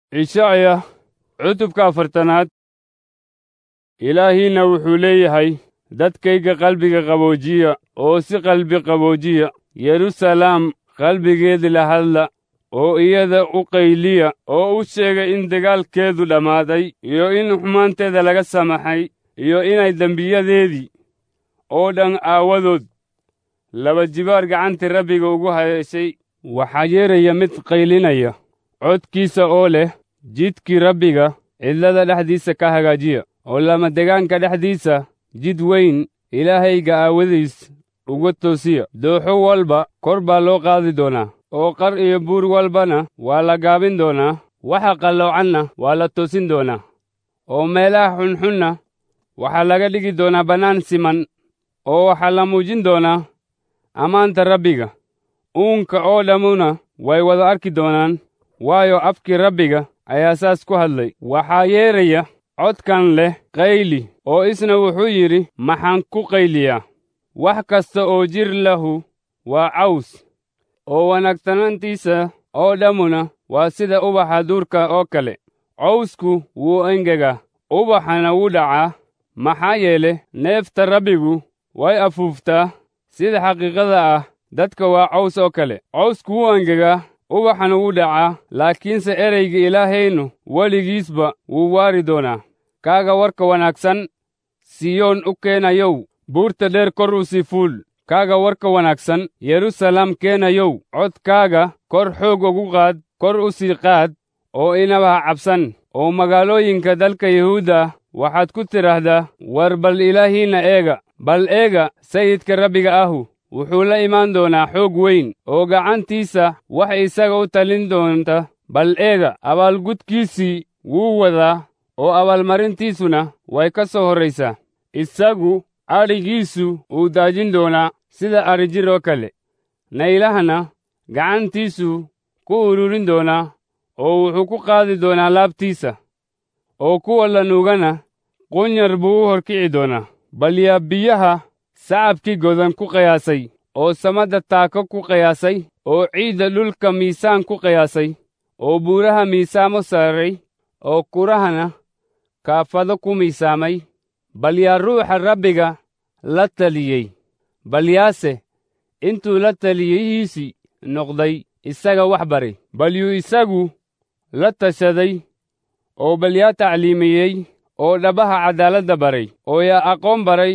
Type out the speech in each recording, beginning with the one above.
ishacya cutubka afartanaad ilaahiina wuxuu leeyahay dadkayga qalbiga qaboojiya oo si qalbi qaboojiya yeruusalaam qalbigeeda la hadla oo iyada u qayliya oo u sheega in dagaalkeedu dhammaaday iyo in xumaanteeda laga samaxay iyo inay dembiyadeedii oo dhan aawadood laba jibaar gacantii rabbiga ugu haysay waxaa yeeraya mid qaylinaya codkiisa oo leh jidkii rabbiga cidlada dhexdiisa ka hagaajiya oo lamadegaanka dhexdiisa jid weyn ilaahayga aawadiis uga toosiya dooxo walba kor baa loo qaadi doonaa oo qar iyo buur walbana waa la gaabin doonaa waxa qalloocanna waa la toosin doonaa oo meelaha xunxunna waxaa laga dhigi doonaa bannaan siman oo waxaa la muujin doonaa ammaanta rabbiga uunka oo dhammuna way wada arki doonaan waayo afkii rabbiga ayaa saas ku hadlay waxaa yeeraya codkan leh qayli oo isna wuxuu yidhi maxaan ku qayliyaa wax kasta oo jir lahu waa caws oo wanaagsanaantiisa oo dhammuna waa sida ubaxa duurka oo kale cawsku wuu engegaa ubaxana wuu dhacaa maxaa yeele neefta rabbigu way afuuftaa sida xaqiiqada ah dadka waa caws oo kale cawsku wuu engegaa ubaxana wuu dhacaa laakiinse ereyga ilaahaynu weligiisba wuu waari doonaa kaaga warka wanaagsan siyoon u keenayow buurta dheer kor u sii fuul kaaga warka wanaagsan yeruusalaam keenayow codkaaga kor xoog ugu qaad kor u sii qaad oo inaba ha cabsan oo magaalooyinka dalka yuhuudda waxaad ku tidhaahdaa war bal ilaahiinna eega bal eega sayidka rabbiga ahu wuxuu la imaan doonaa xoog weyn oo gacantiisa wax isaga u talin doonta bal eega abaalgudkiisii wuu wadaa oo abaalmarintiisuna way ka soo horraysaa isagu adhigiisu uu daajin doonaa sida adhijir oo kale naylahana gacantiisu ku ururin doonaa oo wuxuu ku qaadi doonaa laabtiisa oo kuwa la nuugana qunyar buu u horkici doonaa bal yaa biyaha sacabkii godan ku qiyaasay oo samadda taako ku qiyaasay oo ciidda dhulka miisaan ku qiyaasay oo buuraha miisaamo saaray oo kurahana kaafado ku miisaamay bal yaa ruuxa rabbiga la taliyey bal yaase intuu la taliyihiisii noqday isaga wax baray bal yuu isagu la tashaday oo bal yaa tacliimiyey oo dhabaha caddaaladda baray oo yaa aqoon baray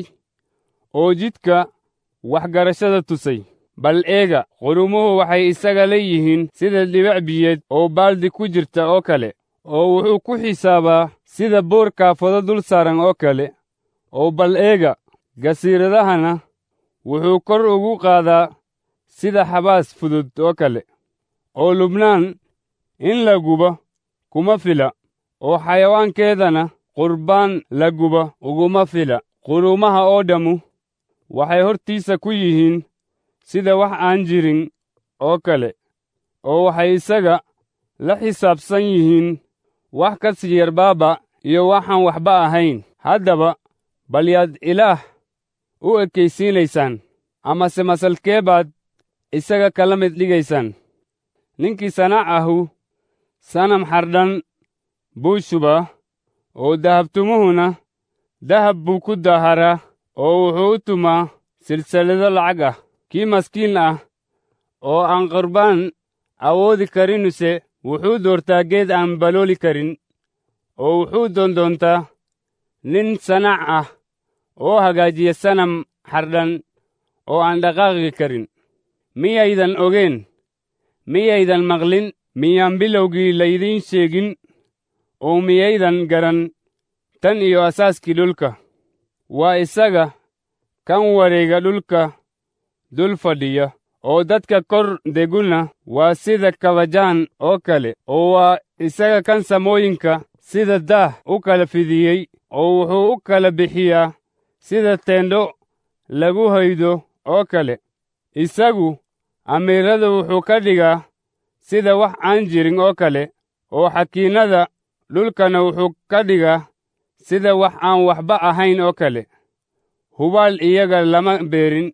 oo jidka waxgarashada tusay bal eega qurumuhu waxay isaga leeyihiin sida dhibac biyeed oo baaldi ku jirta oo kale oo wuxuu ku xisaabaa sida boor kaafado dul saaran oo kale oo bal eega gasiiradahana wuxuu kor ugu qaadaa sida xabaas fudud oo kale oo lubnaan in la gubo kuma fila oo xayawaankeedana qurbaan la guba uguma fila quruumaha oo dhammu waxay hortiisa ku yihiin sida wax aan jirin oo kale oo waxay isaga la xisaabsan yihiin wax ka sii yarbaaba iyo waxaan waxba ahayn haddaba bal yaad ilaah u ekaysiinaysaan amase masalkee baad isaga kala mid dhigaysaan ninkii sanaac ahu sanam xardhan buu shubaa oo dahabtumuhuna dahab buu ku daharaa oo wuxuu u tumaa silsilado lacag ah kii maskiin ah oo aan qurbaan awoodi karinuse wuxuu doortaa geed aan balooli karin oo wuxuu doondoontaa nin sanaac ah oo hagaajiya sanam xardhan oo aan dhaqaaqi karin miyaydan ogeen miyaydan maqlin miyaan bilowgii laydiin sheegin oo miyaydan garan tan iyo asaaskii dhulka waa isaga kan wareega dhulka dul fadhiya oo dadka kor deguna waa sida kabajaan oo kale oo waa isaga kan samooyinka sida daah u kala fidiyey oo wuxuu u kala bixiyaa sida teendho lagu haydo oo kale isagu amiirada wuxuu ka dhigaa sida wax aan jirin oo kale oo xakiinnada dhulkana wuxuu ka dhigaa sida wax aan waxba ahayn oo kale hubaal iyaga lama beerin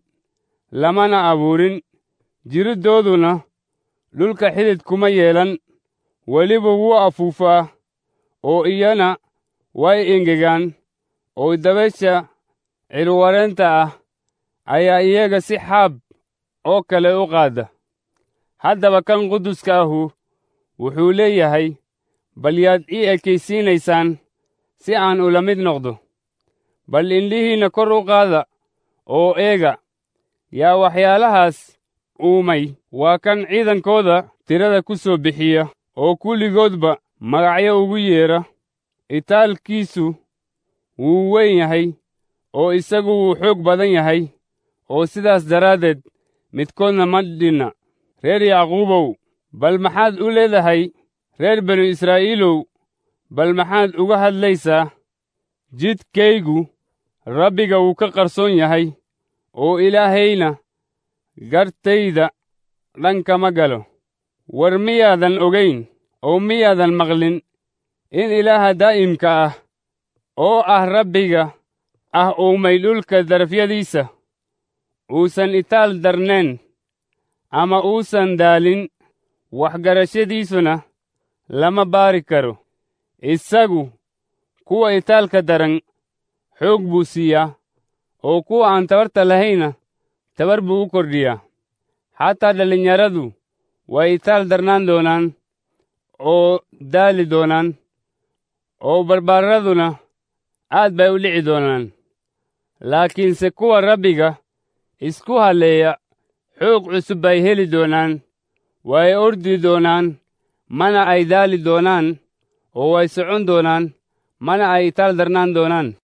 lamana abuurin jiriddooduna dhulka xidid kuma yeelan weliba wuu afuufaa oo iyana way engegaan oo dabaysha cilwareenta ah ayaa iyaga si xaab oo kale u qaada haddaba kan quduska ahu wuxuu leeyahay bal yaad ii ekaysiinaysaan si aan ula mid noqdo bal indhihiinna kor u qaada oo eega yaa waxyaalahaas uumay waa kan ciidankooda tirada ku soo bixiya oo kulligoodba magacyo ugu yeedha itaalkiisu wuu weyn yahay oo isagu wuu xoog badan yahay oo sidaas daraaddeed midkoodna ma dhinna reer yacquubow bal maxaad u leedahay reer banu israa'iilow bal maxaad uga hadlaysaa jidkaygu rabbiga wuu ka qarsoon yahay oo ilaahayna gartayda dhankama galo war miyaadan ogayn oo miyaadan maqlin in ilaaha daa'imka ah oo ah rabbiga ah uumay dhulka darafyadiisa uusan itaal darnayn ama uusan daalin waxgarashadiisuna lama baari karo isagu kuwa itaalka daran xoog buu siiyaa oo kuwa aan tabarta lahayna tabar buu u kordhiyaa xataa dhallinyaradu way itaal darnaan doonaan oo daali doonaan oo barbaaraduna aad bay u dhici doonaan laakiinse kuwa rabbiga isku halleeya xoog cusub bay heli doonaan way ordi doonaan mana ay daali doonaan oo way socon doonaan mana ay itaal darnaan doonaan